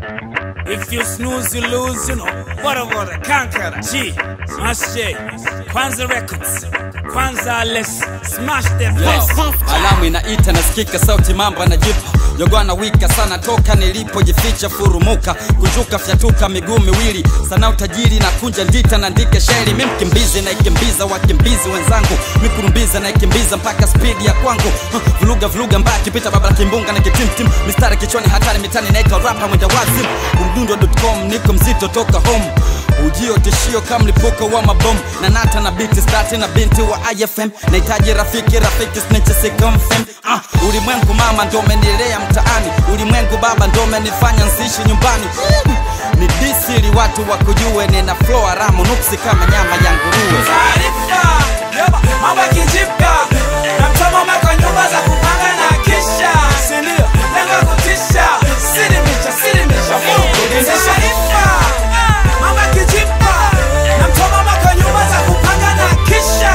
If you snooze, you lose, you know. Whatever the conqueror. G, Mashe, Kwanza Records, Kwanza Less, smash the Yo, place. alamu inaita nasikika sauti mambo anajipa jogwana wika sana toka nilipojificha furumuka kunjuka fyatuka miguu miwili sana utajiri na kunja ndita na ndike shairi mi mkimbizi naikimbiza wakimbizi wenzangu mikurumbiza naikimbiza mpaka spidi ya kwangu huh, vuluga vuluga mbaya kipita baba la kimbunga na kitimtim mistari kichwani hatari mitani naitwa rapa mwenda wazim umdundo.com niko mzito toka home ujio tishio kama mlipuko wa mabomu na nata na biti stati na binti wa ifm nahitaji rafiki rafiki snechesikomfem ah, ulimwengu mama ndo umenilea mtaani ulimwengu baba ndo umenifanya nsiishi nyumbani ni disili watu wakujue nina flo haramu nuksi kama nyama ya nguruwe taarifa Yoba, mambo yakijipya na mtoma umeka nyumba za kupanga na kisha sindio lengo kutisha silimisha silimisha taarifa mambo yakijipya na mtoma umeka nyumba za kupanga na kisha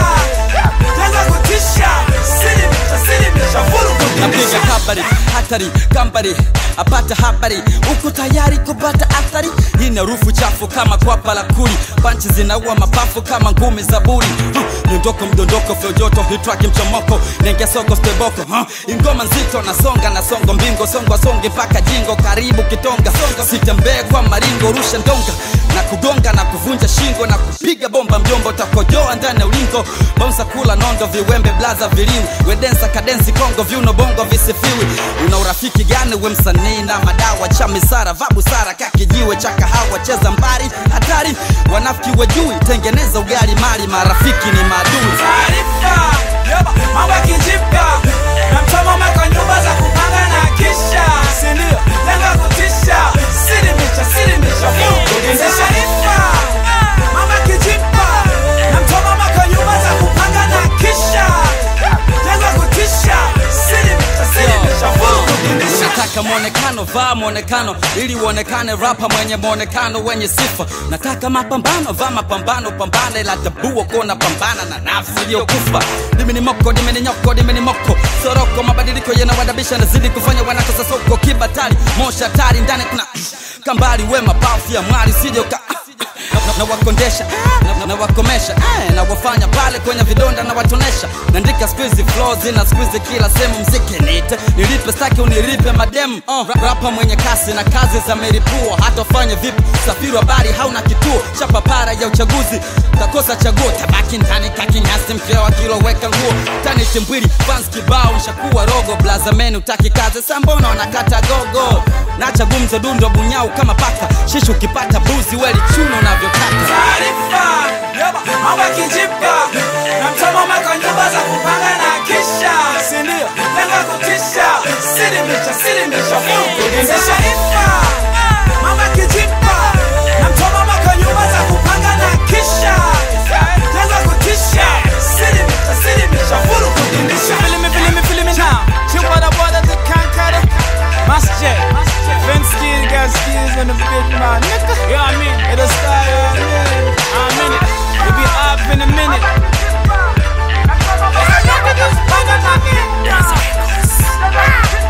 lengo kutisha silimisha silimisha napiga kabari hatari kambari apata habari uko tayari kupata athari hii ni harufu chafu kama kwapa la kuli panchi zinaua mapafu kama ngumi za buri huh. miondoko mdondoko fyojoto hitraki mchomoko nenge soko steboko huh. ingoma nzito nasonga nasongo mbingo songo songe mpaka jingo karibu kitonga sitembee kwa maringo rusha ndonga na kugonga na kuvunja shingo na kupiga bomba mjombo takojoa ndani ya ulingo bonsa kula nondo viwembe blaza viliwi wedensa kadensi kongo viuno bongo visifiwi una urafiki gani we msanii na madawa cha misara vabu sara kakijiwe cha kahawa cheza mbari hatari wanafiki wajui tengeneza ugali mali marafiki ni maadui taarifa Yoba, mambo yakijipya na mtoma umeka nyumba za kupanga na kisha sindio lengo kutisha silimisha silimisha taarifa mambo yakijipya na mtoma umeka nyumba za kupanga na kisha lengo kutisha silimisha silimisha nataka mwonekano vaa mwonekano ili uonekane rapa mwenye mwonekano wenye sifa nataka mapambano vaa mapambano pambana ila tabuo kuona pambana na nafsi iliyokufa dimi ni moko dimi ni nyoko dimi ni moko soroko mabadiliko yanawadabisha nazidi kufanya wanakosa soko kibatari mosha tari ndani kuna kambari we mapafu ya mwari sijoka na wakondesha na, na wakomesha eh, na wafanya pale kwenye vidonda na watonesha naandika squeezy flow zina squeezy kila sehemu mziki nite nilipe staki unilipe madem uh, ra- rapa mwenye kasi na kazi za meripua hata ufanye vipi safiri wa bari hauna kituo chapa para ya uchaguzi kakosa chaguo tabaki ndani kakinyasi mkeo akiloweka nguo tani timbwili fans kibao nshakuwa rogo blazameni utaki kazi sambona wanakata gogo nacha gumzo dundo bunyau kama paka shishi ukipata buzi weli chuno unavyotaka taarifa Yoba, mambo yakijipya na mtoma umeka nyumba za kupanga na kisha sindio lengo kutisha silimisha silimisha taarifa mambo yakijipya na mtoma umeka nyumba za kupanga na kisha lengo kutisha silimisha silimisha Feeling me, feeling me, feeling me now. Chip on the border to conquer it. Mass J. Fence skills, got skills in the big man. Nigga. You know what I mean? It'll style, you know what I mean? I'm in it. We'll be up in a minute. Look at this motherfucker.